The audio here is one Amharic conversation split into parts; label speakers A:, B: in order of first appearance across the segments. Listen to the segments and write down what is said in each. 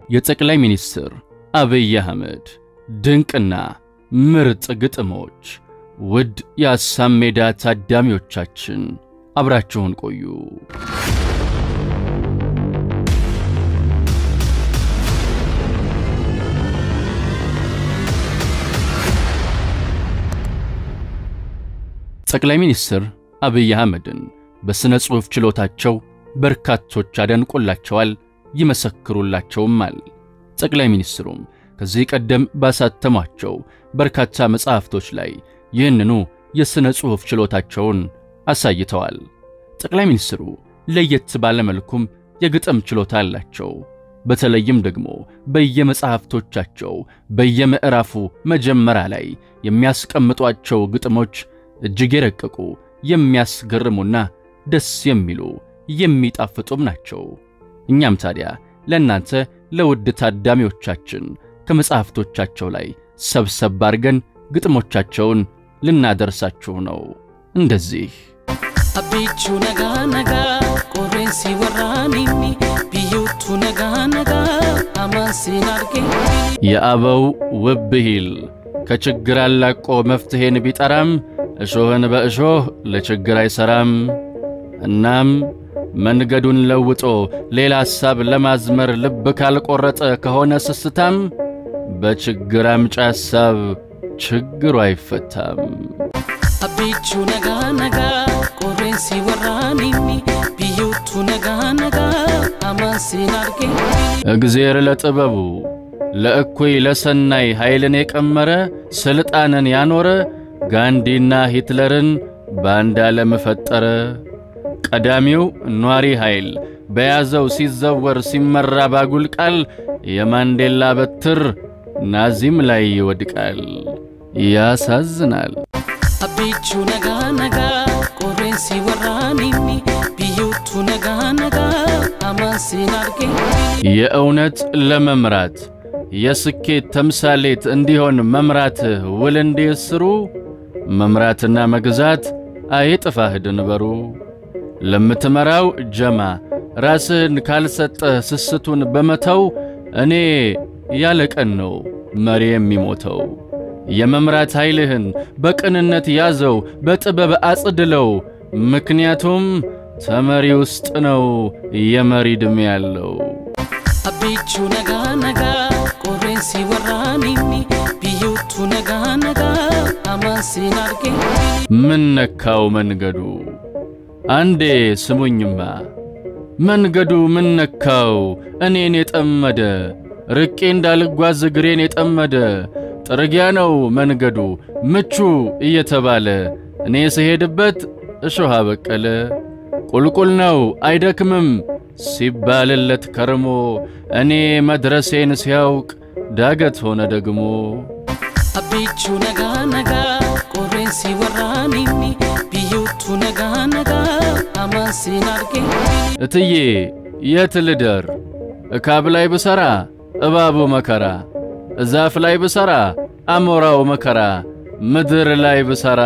A: የጠቅላይ ሚኒስትር አብይ አህመድ ድንቅና ምርጥ ግጥሞች። ውድ የአሳም ሜዳ ታዳሚዎቻችን አብራችሁን ቆዩ። ጠቅላይ ሚኒስትር አብይ አህመድን በሥነ ጽሑፍ ችሎታቸው በርካቶች አደንቆላቸዋል፣ ይመሰክሩላቸውማል። ጠቅላይ ሚኒስትሩም ከዚህ ቀደም ባሳተሟቸው በርካታ መጻሕፍቶች ላይ ይህንኑ የሥነ ጽሑፍ ችሎታቸውን አሳይተዋል። ጠቅላይ ሚኒስትሩ ለየት ባለ መልኩም የግጥም ችሎታ አላቸው። በተለይም ደግሞ በየመጻሕፍቶቻቸው በየምዕራፉ መጀመሪያ ላይ የሚያስቀምጧቸው ግጥሞች እጅግ የረቀቁ የሚያስገርሙና ደስ የሚሉ የሚጣፍጡም ናቸው። እኛም ታዲያ ለእናንተ ለውድ ታዳሚዎቻችን ከመጻሕፍቶቻቸው ላይ ሰብሰብ አድርገን ግጥሞቻቸውን ልናደርሳችሁ ነው። እንደዚህ
B: አቢቹ ነጋ ነጋ ቆሬንሲ ወራኒኒ ብዩቱ ነጋ ነጋ አማንሲን አርጌ
A: የአበው ውብ ብሂል ከችግር አላቆ መፍትሔን ቢጠራም እሾህን በእሾህ ለችግር አይሠራም። እናም መንገዱን ለውጦ ሌላ ሐሳብ ለማዝመር ልብ ካልቈረጠ ከሆነ ስስታም በችግር አምጪ ሐሳብ ችግሩ አይፈታም።
B: አቢቹ ነጋ ነጋ ቆሬንሲ ወራኒኒ ብዩቱ ነጋ ነጋ አማንሲን አርጌ
A: እግዜር ለጥበቡ ለእኩይ ለሰናይ ኃይልን የቀመረ ሥልጣንን ያኖረ ጋንዲና ሂትለርን በአንድ ዓለም ፈጠረ። ቀዳሚው ኗሪ ኃይል በያዘው ሲዘወር ሲመራ ባጉል ቃል የማንዴላ በትር ናዚም ላይ ይወድቃል። ያሳዝናል።
B: አቢቹ ነጋ ነጋ ቆሬንሲ ወራኒኒ ብዩቱ ነጋ ነጋ አማንሲን አርጌ
A: የእውነት ለመምራት የስኬት ተምሳሌት እንዲሆን መምራትህ ውል እንዲስሩ መምራትና መግዛት አይጥፋህ ድንበሩ። ለምትመራው ጀማ ራስህን ካልሰጠህ ስስቱን በመተው እኔ ያለ ቀን ነው መሪ የሚሞተው። የመምራት ኃይልህን በቅንነት ያዘው፣ በጥበብ አጽድለው። ምክንያቱም ተመሪ ውስጥ ነው የመሪ ዕድሜ ያለው።
B: አቢቹ ነጋ ነጋ ቆሬንሲ ወራኒኒ ብዩቱ ነጋ ነጋ አማንሲን አርጌ
A: ምን ነካው መንገዱ? አንዴ ስሙኝማ መንገዱ ምን ነካው እኔን የጠመደ ርቄ እንዳልጓዝ እግሬን የጠመደ ጥርጊያ ነው መንገዱ ምቹ እየተባለ እኔ ስሄድበት እሾህ አበቀለ። ቁልቁል ነው አይደክምም ሲባልለት ከርሞ እኔ መድረሴን ሲያውቅ ዳገት ሆነ ደግሞ።
B: አቢቹ ነጋ ነጋ ቆሬንሲ ወራኒኒ ብዩቱ ነጋ ነጋ አማንሲን አርጌ
A: እትዬ የት ልደር? እካብ ላይ ብሠራ እባቡ መከራ፣ እዛፍ ላይ ብሠራ አሞራው መከራ፣ ምድር ላይ ብሠራ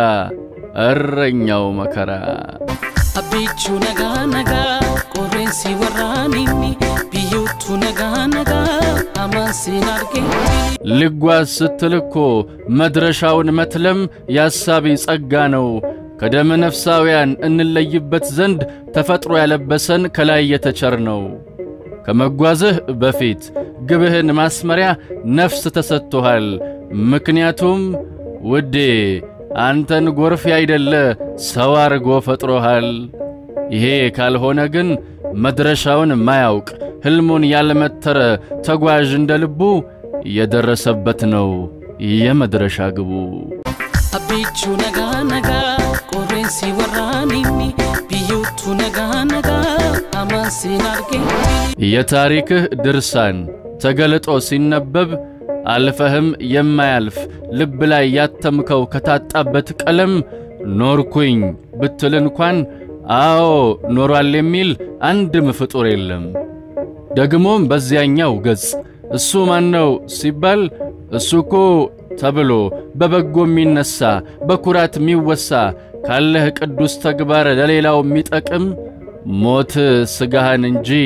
A: እረኛው መከራ።
B: አቢቹ ነጋ ነጋ ቆሬንሲ ወራኒኒ ብዩቱ ነጋ ነጋ አማንሲን አርጌ
A: ልጓዝ ስትል እኮ መድረሻውን መትለም የአሳቢ ጸጋ ነው። ከደመ ነፍሳውያን እንለይበት ዘንድ ተፈጥሮ ያለበሰን ከላይ የተቸር ነው። ከመጓዝህ በፊት ግብህን ማስመሪያ ነፍስ ተሰጥቶሃል። ምክንያቱም ውዴ አንተን ጎርፍ ያይደለ ሰው አርጎ ፈጥሮሃል። ይሄ ካልሆነ ግን መድረሻውን ማያውቅ ሕልሙን ያልመተረ ተጓዥ እንደ ልቡ የደረሰበት ነው የመድረሻ ግቡ።
B: አቢቹ ነጋ ነጋ ቆሬንሲ ወራኒኒ ብዩቱ ነጋ ነጋ አማንሲን አርጌ
A: የታሪክህ ድርሳን ተገልጦ ሲነበብ አልፈህም የማያልፍ ልብ ላይ ያተምከው ከታጣበት ቀለም ኖርኩኝ ብትል እንኳን አዎ ኖሯል የሚል አንድም ፍጡር የለም። ደግሞም በዚያኛው ገጽ እሱ ማነው ሲባል እሱ እኮ ተብሎ በበጎ የሚነሳ በኩራት የሚወሳ ካለህ ቅዱስ ተግባር ለሌላው የሚጠቅም ሞት ሥጋህን እንጂ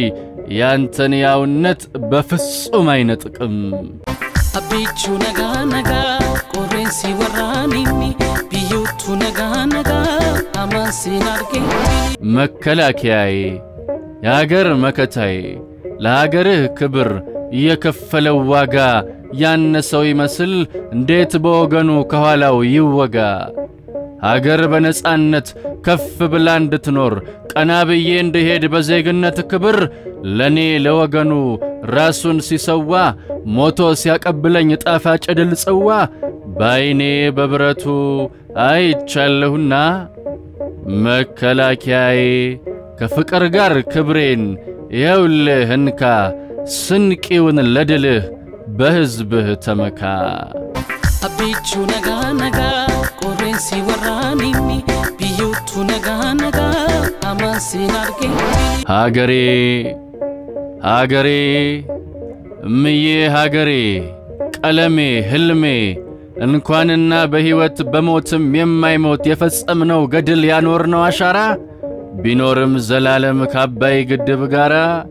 A: ያንተን ያውነት በፍጹም አይነጥቅም።
B: abbiichuu nagaa nagaa qilleensi waraaninni biyyootu nagaa nagaa amaasiin arge
A: መከላከያዬ የአገር መከታዬ ለአገርህ ክብር የከፈለው ዋጋ ያነሰው ይመስል እንዴት በወገኑ ከኋላው ይወጋ? አገር በነጻነት ከፍ ብላ እንድትኖር ቀና ብዬ እንድሄድ በዜግነት ክብር ለኔ ለወገኑ ራሱን ሲሰዋ ሞቶ ሲያቀብለኝ ጣፋጭ ድል ጽዋ በዐይኔ በብረቱ አይቻለሁና መከላከያዬ ከፍቅር ጋር ክብሬን ይኸውልህ እንካ ስንቂውን ለድልህ በሕዝብህ ተመካ።
B: abbiichuu nagaa nagaa qilleensi waraaninni biyyootu nagaa nagaa amaasiin arge
A: ሀገሬ ሀገሬ እምዬ ሀገሬ ቀለሜ ሕልሜ እንኳንና በሕይወት በሞትም የማይሞት የፈጸምነው ገድል ያኖርነው አሻራ ቢኖርም ዘላለም ከአባይ ግድብ ጋር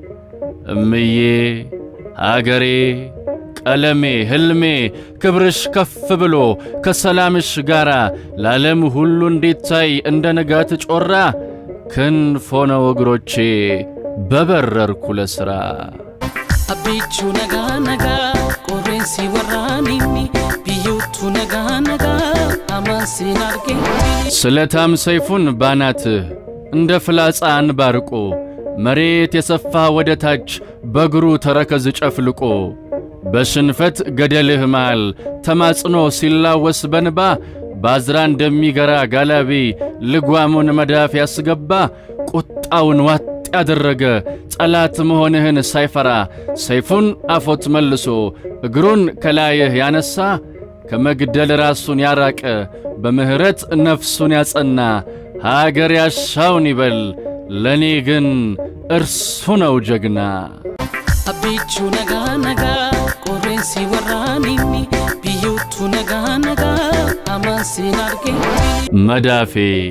A: እምዬ ሀገሬ ቀለሜ ሕልሜ ክብርሽ ከፍ ብሎ ከሰላምሽ ጋር ለዓለም ሁሉ እንዲታይ እንደ ንጋት ጮራ ክንፍ ሆነው እግሮቼ በበረርኩ ለሥራ
B: abbiichuu nagaa nagaa qilleensi waraaninni biyyootu nagaa nagaa amaasiin arge
A: ስለታም ሰይፉን ባናትህ እንደ ፍላጻ አንባርቆ መሬት የሰፋ ወደ ታች በእግሩ ተረከዝ ጨፍልቆ በሽንፈት ገደልህ መሃል ተማጽኖ ሲላወስ በንባ ባዝራ እንደሚገራ ጋላቢ ልጓሙን መዳፍ ያስገባ ቁጣውን ዋጥ ያደረገ ጠላት መሆንህን ሳይፈራ ሰይፉን አፎት መልሶ እግሩን ከላይህ ያነሳ ከመግደል ራሱን ያራቀ በምሕረት ነፍሱን ያጸና ሀገር ያሻውን ይበል ለእኔ ግን እርሱ ነው ጀግና።
B: abbiichuu nagaa nagaa qilleensi waraaninni biyyootu nagaa nagaa amaasiin arge
A: መዳፌ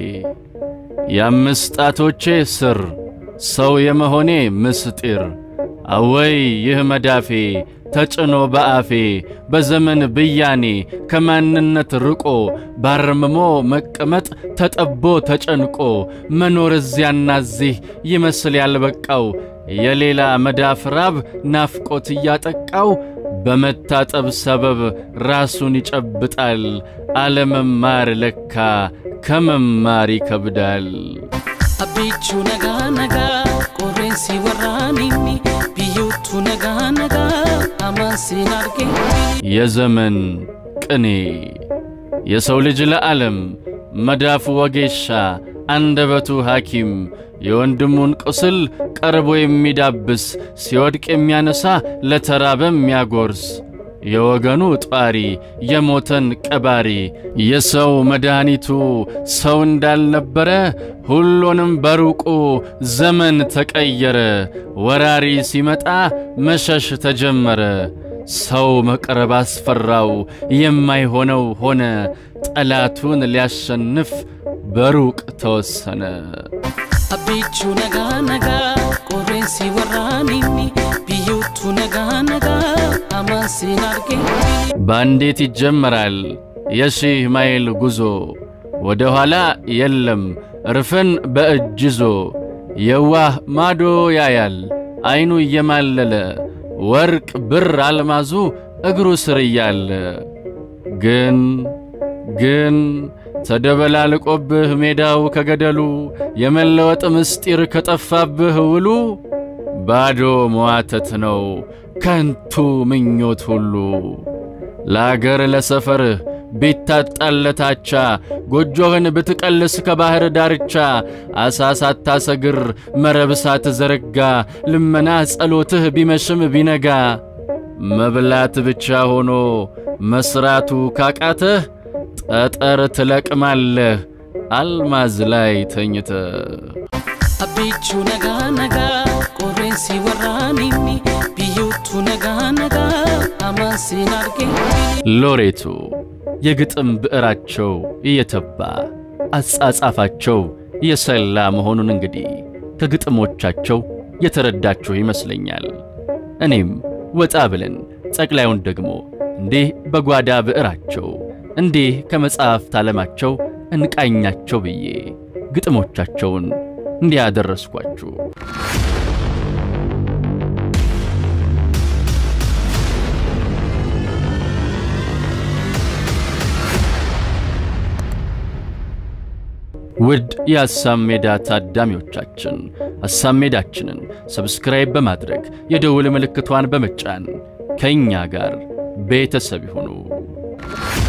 A: የአምስት ጣቶቼ ስር ሰው የመሆኔ ምስጢር አወይ ይህ መዳፌ ተጭኖ በአፌ በዘመን ብያኔ ከማንነት ርቆ ባርምሞ መቀመጥ ተጠቦ ተጨንቆ መኖር እዚያና እዚህ ይመስል ያልበቃው የሌላ መዳፍ ራብ ናፍቆት እያጠቃው በመታጠብ ሰበብ ራሱን ይጨብጣል። አለመማር ለካ ከመማር ይከብዳል።
B: abbiichuu nagaa nagaa qilleensi waraaninni biyyootu nagaa nagaa amaasiin arge
A: የዘመን ቅኔ የሰው ልጅ ለዓለም መዳፉ ወጌሻ አንደበቱ ሐኪም የወንድሙን ቁስል ቀርቦ የሚዳብስ ሲወድቅ የሚያነሳ ለተራበ የሚያጎርስ የወገኑ ጧሪ የሞተን ቀባሪ የሰው መድኃኒቱ ሰው እንዳልነበረ ሁሉንም በሩቁ ዘመን ተቀየረ። ወራሪ ሲመጣ መሸሽ ተጀመረ። ሰው መቅረብ አስፈራው፣ የማይሆነው ሆነ። ጠላቱን ሊያሸንፍ በሩቅ ተወሰነ።
B: abbiichuu nagaa nagaa qilleensi waraaninni biyyootu nagaa nagaa amaasiin arge
A: በአንዴት ይጀመራል የሺህ ማይል ጉዞ፣ ወደ ኋላ የለም እርፍን በእጅ ይዞ። የዋህ ማዶ ያያል ዐይኑ እየማለለ ወርቅ ብር አልማዙ እግሩ ስር እያለ ግን ግን ተደበላልቆብህ ሜዳው ከገደሉ የመለወጥ ምስጢር ከጠፋብህ ውሉ ባዶ መዋተት ነው ከንቱ ምኞት ሁሉ። ለአገር ለሰፈርህ ቢታጣለታቻ ጎጆህን ብትቀልስ ከባሕር ዳርቻ አሳ ሳታሰግር መረብ ሳትዘረጋ ልመና ጸሎትህ ቢመሽም ቢነጋ መብላት ብቻ ሆኖ መሥራቱ ካቃተህ ጠጠር ትለቅማለህ አልማዝ ላይ ተኝተህ።
B: abbiichuu nagaa nagaa qilleensi waraaninni biyyootu nagaa nagaa amaasiin arge
A: ሎሬቱ የግጥም ብዕራቸው እየተባ አጻጻፋቸው የሰላ መሆኑን እንግዲህ ከግጥሞቻቸው የተረዳችሁ ይመስለኛል። እኔም ወጣ ብለን ጠቅላዩን ደግሞ እንዲህ በጓዳ ብዕራቸው እንዲህ ከመጽሐፍት ዓለማቸው እንቃኛቸው ብዬ ግጥሞቻቸውን እንዲያደረስኳችሁ ውድ የሐሳብ ሜዳ ታዳሚዎቻችን ሐሳብ ሜዳችንን ሰብስክራይብ በማድረግ የደውል ምልክቷን በመጫን ከእኛ ጋር ቤተሰብ ይሁኑ።